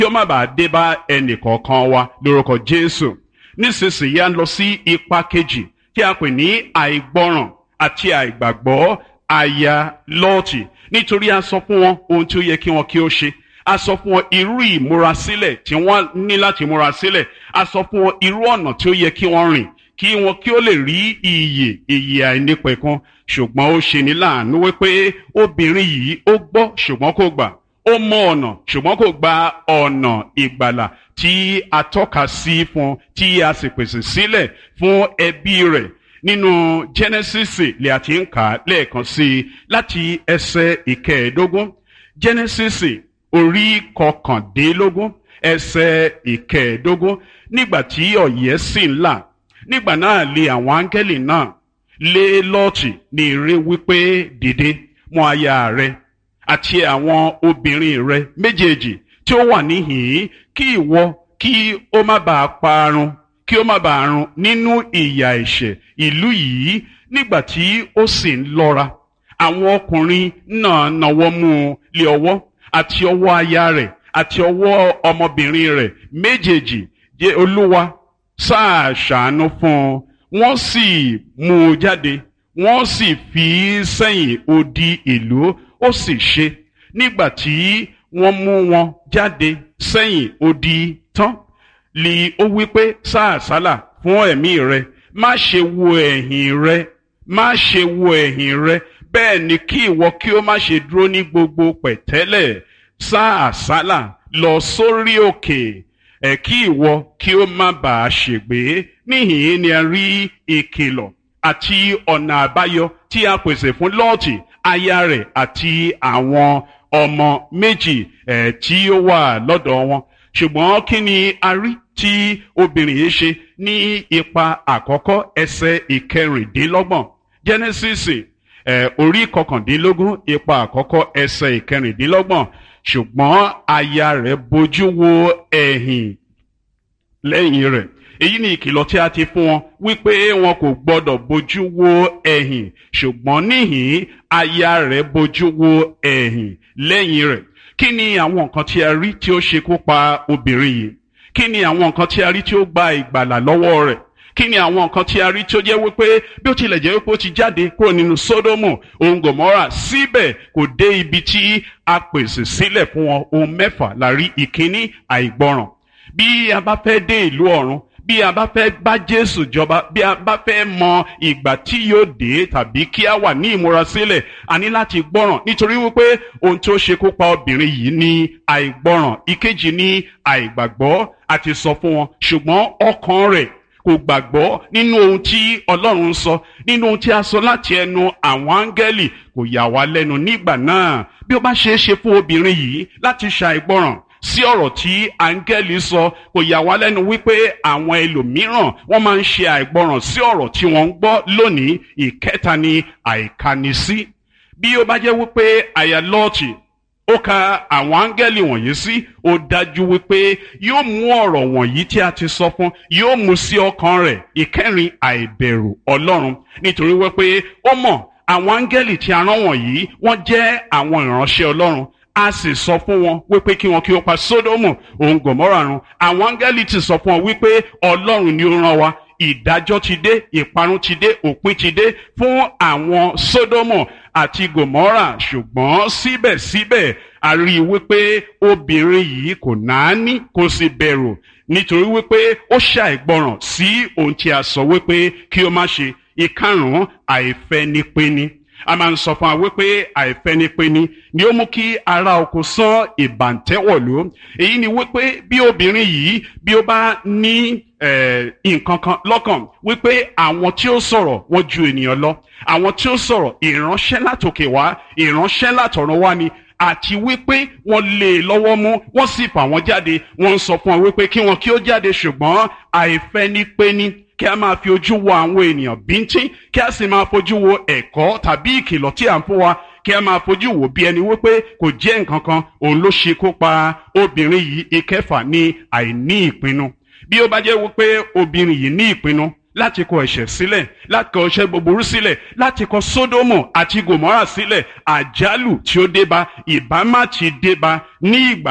kí ó má bàa dé bá ẹnì kọ̀ọ̀kan wa lórúkọ Jésù nísinsìnyí à ń lọ sí ipa kejì tí a pè ní àìgbọràn àti àìgbàgbọ́ aya Lọ́ọ̀tì nítorí a sọ fún wọn ohun tí ó yẹ kí wọn kí ó ṣe a sọ fún wọn irú ìmúrasílẹ̀ tí wọ́n ní láti múra sílẹ̀ a sọ fún wọn irú ọ̀nà tí ó yẹ kí wọ́n rìn kí wọn kí ó lè rí iyè iyè àìnípẹ̀kun ṣùgbọ́n ó ṣe ní láàánú wípé obìnrin yìí ó gbọ́ ṣùgbọ́n kò gbà ó mọ ọ̀nà ṣùgbọ́n kò gba ọ̀nà ìgbàlà tí a tọ́ka sí fún tí a sì pèsè sílẹ̀ fún ẹbí rẹ̀ nínú Genesis lè àti ń kà á lẹ́ẹ̀kan sí i láti ẹsẹ̀ ìkẹẹ̀ẹ́dógún Genesis orí kọkàndínlógún ẹsẹ̀ ìkẹẹ̀ẹ́dógún nígbà tí ọ̀yẹ́ sì ń là nígbà náà lé àwọn áńgẹ́lì náà lé Lọ́ọ̀tì ní ire wípé dìde mú aya rẹ àti àwọn obìnrin rẹ méjèèjì tí ó wà níhìn-ín kí ìwọ kí ó má bàa parun kí ó má bàa run nínú ìyà ẹ̀ṣẹ̀ ìlú yìí nígbà tí ó sì ń lọ́ra àwọn ọkùnrin náà nawọ́ mú un lé ọwọ́ àti ọwọ́ aya rẹ̀ àti ọwọ́ ọmọbìnrin rẹ̀ méjèèjì jẹ́ olúwa sáà ṣàánú fún un wọ́n sì mú un jáde wọ́n sì fi í sẹ́yìn odi ìlú ó sì ṣe nígbà tí wọ́n mú wọn jáde sẹ́yìn odi tán lì ó wí pé sáàsálà fún ẹ̀mí rẹ má ṣe wo ẹ̀yìn rẹ má ṣe wo ẹ̀yìn rẹ bẹ́ẹ̀ ni kí ìwọ kí ó má ṣe dúró ní gbogbo pẹ̀tẹ́lẹ̀ sáàsálà lọ sórí òkè ẹ̀ kí ìwọ kí ó má bàa ṣègbé níhìn-ín ni a rí ìkìlọ̀ àti ọ̀nà àbáyọ tí a pèsè fún lọ́ọ̀tì aya rẹ̀ àti àwọn ọmọ méjì ẹ̀ tí ó wà lọ́dọ̀ wọn ṣùgbọ́n kí ni a rí tí obìnrin yìí ṣe ní ipa àkọ́kọ́ ẹsẹ̀ ìkẹrìndínlọ́gbọ̀n Genesis ẹ̀ orí kọkàndínlógún ipa àkọ́kọ́ ẹsẹ̀ ìkẹrìndínlọ́gbọ̀n ṣùgbọ́n aya rẹ̀ bojú wo ẹ̀yìn lẹ́yìn rẹ̀ èyí ni ìkìlọ̀ tí a ti fún wọn wípé wọn kò gbọdọ̀ bójú wo ẹ̀yìn ṣùgbọ́n níhìn aya rẹ̀ bójú wo ẹ̀yìn lẹ́yìn rẹ̀ kí ni àwọn nǹkan tí a rí tí ó ṣekú pa obìnrin yìí kí ni àwọn nǹkan tí a rí tí ó gba ìgbàlà lọ́wọ́ rẹ̀ kí ni àwọn nǹkan tí a rí tí ó jẹ́ wípé bí ó tilẹ̀ jẹ́ wípé ó ti jáde kúrò nínú Sódómù òun Gòmórà síbẹ̀ kò dé ibi tí a pèsè sílẹ̀ fún wọn ohun mẹ́fà la rí ìkíní àìgbọràn bí a bá fẹ́ dé ìlú ọ̀run bí a bá fẹ́ bá Jésù jọba bí a bá fẹ́ mọ ìgbà tí yóò dé tàbí kí a wà ní ìmúrasílẹ̀ a ní láti gbọ́ràn nítorí wípé ohun tí ó ṣekú pa obìnrin yìí ní àìgbọ́ràn ìkejì ní àìgbàgbọ́ àti sọ fún wọn ṣùgbọ́n ọkàn rẹ̀ kò gbàgbọ́ nínú ohun tí Ọlọ́run ń sọ nínú ohun tí a sọ láti ẹnu àwọn áńgẹ́lì kò yà wá lẹ́nu nígbà náà bí ó bá ṣeé ṣe fún obìnrin yìí láti ṣàìgbọ́ràn sí ọ̀rọ̀ tí áńgẹ́lì sọ kò yà wá lẹ́nu wípé àwọn ẹlòmíràn wọ́n máa ń ṣe àìgbọràn sí ọ̀rọ̀ tí wọ́n ń gbọ́ lónìí ìkẹta ni àìkanisí bí ó bá jẹ́ wípé àyà lọ́ọ̀tì ó ka àwọn áńgẹ́lì wọ̀nyí sí ó dájú wípé yóò mú ọ̀rọ̀ wọ̀nyí tí a ti sọ fún yóò mú sí ọkàn rẹ̀ ìkẹrin àìbẹ̀rù ọlọ́run nítorí wípé ó mọ̀ àwọn áńgẹ́lì tí a rán wọ̀nyí wọ́n jẹ́ àwọn ìránṣẹ́ ọlọ́run a sì sọ fún wọn wípé kí wọn kí ó pa sódómù òun gòmórà run àwọn áńgẹ́lì ti sọ fún wọn wípé ọlọ́run ni ó rán wa ìdájọ́ ti dé ìparun ti dé òpin ti dé fún àwọn sódómù àti gòmórà ṣùgbọ́n síbẹ̀síbẹ̀ a rí i wípé obìnrin yìí kò náání kò sì bẹ̀rù nítorí wípé ó ṣàìgbọràn sí ohun tí a sọ wípé kí ó má ṣe ìkarùn-ún àìfẹnipẹni a máa ń sọ fún wa wípé àìfẹnipẹni ni ó mú kí ara oko sán ìbàǹtẹ́wọ̀lú èyí ni wípé bí obìnrin yìí bí ó bá ní nǹkan kan lọ́kàn wípé àwọn tí ó sọ̀rọ̀ wọ́n ju ènìyàn lọ àwọn tí ó sọ̀rọ̀ ìránṣẹ́ látòkè wá ìránṣẹ́ látọ̀run wá ni àti wípé wọ́n lé e lọ́wọ́ mú wọ́n sì fà wọ́n jáde wọ́n ń sọ fún wọn wípé kí wọn kí ó jáde ṣùgbọ́n àìfẹnipẹni kí a máa fi ojú wo àwọn ènìyàn bíntín kí a sì máa fojú wo ẹ̀kọ́ tàbí ìkìlọ̀ tí à ń fún wa kí a máa fojú wò bí ẹni wípé kò jẹ́ nǹkan kan òun ló ṣekú pa obìnrin yìí ìkẹfà ní àìní ìpinnu bí ó bá jẹ́ wípé obìnrin yìí ní ìpinnu láti kọ ẹ̀ṣẹ̀ sílẹ̀ láti kọ ẹ̀ṣẹ̀ búburú sílẹ̀ láti kọ sódómù àti gòmórà sílẹ̀ àjálù tí ó débá ìbámá ti débá ní ìgbà